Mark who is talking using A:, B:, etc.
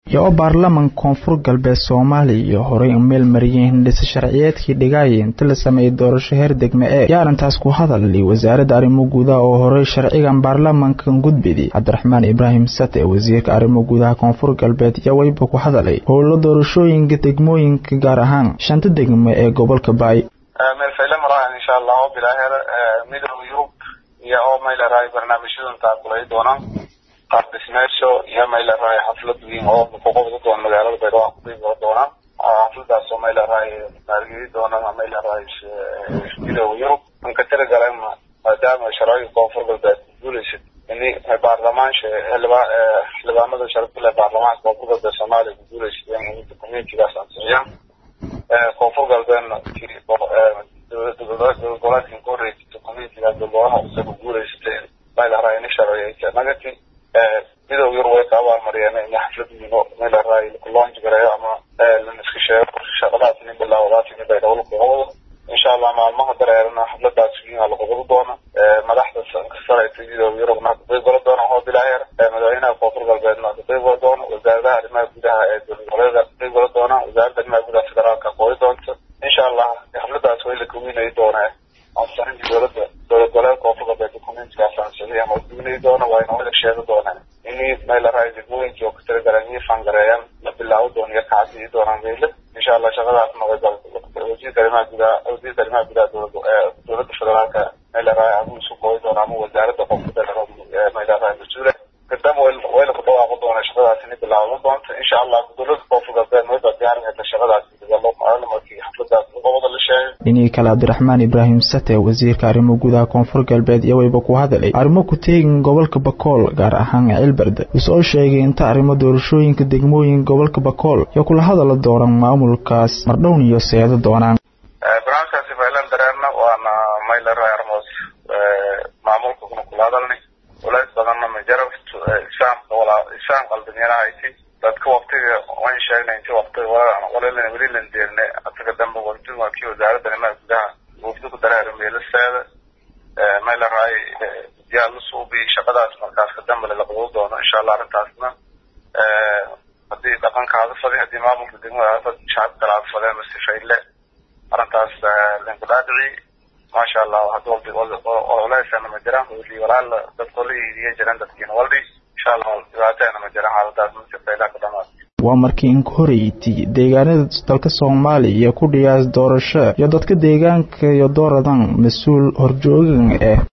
A: iyo oo baarlamanka koonfur galbeed soomaaliya iyo horey u meel mariyeen hindhisa sharciyeedkii dhigaya inta la sameeyey doorasho heer degme ee iyo arrintaas ku hadalay wasaaradda arrimo gudaha oo horey sharcigan baarlamankan gudbidi cabdiraxmaan ibraahim sate wasiirka arrimo gudaha koonfur galbeed iyo weyba ku hadalay howlo doorashooyinka degmooyinka gaar ahaan shanta degme ee gobolka baay
B: insha allah oo bilaaheer midooda yurub iyo oo maylaraay barnaamijyadan taakulay doonaan qaab dhismeedsho iyo maylaraay xaflad weyn oo kuqobda doona magaalada baydhabo kuqiiboo doonaan xafladaas oo maylaraay maalgeli doonaan maylaraay midooda yurub anka tiragalan maadaama sharciga koonfur galbeed guulaysid ini baarlamaansha xildhibaanada sharafile baarlamaanka koonfur galbeed soomaaliya ku guulaysid in communitigaas ansixiyaan koonfur galbeedna gobolka koreysa communitiga golaha isaga guuleysatay maylaraay in sharciga nagati midooda yar way ka abaalmariyeen in xaflad wiino maylaraay launch gareeyo ama laniska sheego shaqadaas nin bilaawadaas in baydhabo lakuqabado insha allah maalmaha dareerana xafladaas wiina laqabado doona madaxda saraysa midooda yurubna kaqeyb gala doona oo bilaaheer madaxweynaha koonfur galbeedna kaqeyb gala doona wasaaradaha arrimaha gudaha ee dowladgoboleeda kaqeyb gala doona wasaaradda arrimaha gudaha federaalka qoori doonta insha allah xafladaas way la kawinay doonaa ansarinta dowladda dowlad goboleedka koonfur galbeed communitigaas ansixiyay ama kawinay doona waa inoo la sheegi doonaa ini maylaraay degmooyinkii oo ka tiragaleen iyo fangareeyaan la bilaabo doona iyo kacadii doonaan meyle insha allah shaqadaasna way wasiirka arrimaha gudaha wasiirka arrimaha gudaha dowlad dowladda federaalka maylaraay ama isu qooy doona ama wasaaradda koonfurta maylaraay mas-uule kadamba way la kudhawaaqo doona shaqadaas ini bilaabo doonta insha allah dowladda koonfur galbeed way baa diyaarinaysa shaqadaas markii xafladaas qobada la sheegay
A: dhinihii kale cabdiraxmaan ibraahim sate wasiirka arrimo gudaha koonfur galbeed iyo weyba ku hadalay arrimo ku teegin gobolka bakool gaar ahaan cilberde isoo sheegay inta arrimo doorashooyinka degmooyin gobolka bakool iyo kula hadala doonan maamulkaas mardhown iyo seedo doonaan
B: barnaamijkaasi faylan dareerna waana mayleray armoos maamulka kuna kula hadalnay walays badanna majarab isfaamka walaa isfaam qaldanyanahaysi dadka waktiga waan sheegnay inti wakti walaalana weli lan deerne asaga dambe waqti waa kii wasaaradda arrimaha gudaha wafdi ku dareera meelaseeda maylaraay yaa la suubi shaqadaas markaas ka dambe la qabado doono insha allah arrintaasna haddii dhaqankaada fadi haddii maamulka degmada shacab kalaada fadeen masifayle arrintaas linkudhaadhici maasha allah hadda ololeysan ma jiraan weli walaal dadka la iidiya jiraan dadkiina waldhi insha allah dhibaateena ma jiraan xaaladaas masifayla ka dhamaad
A: waa markii inka horeyti deegaanada dalka soomaaliya ku dhiyaas doorasho iyo dadka deegaanka iyo dooradan mas-uul horjoogan ah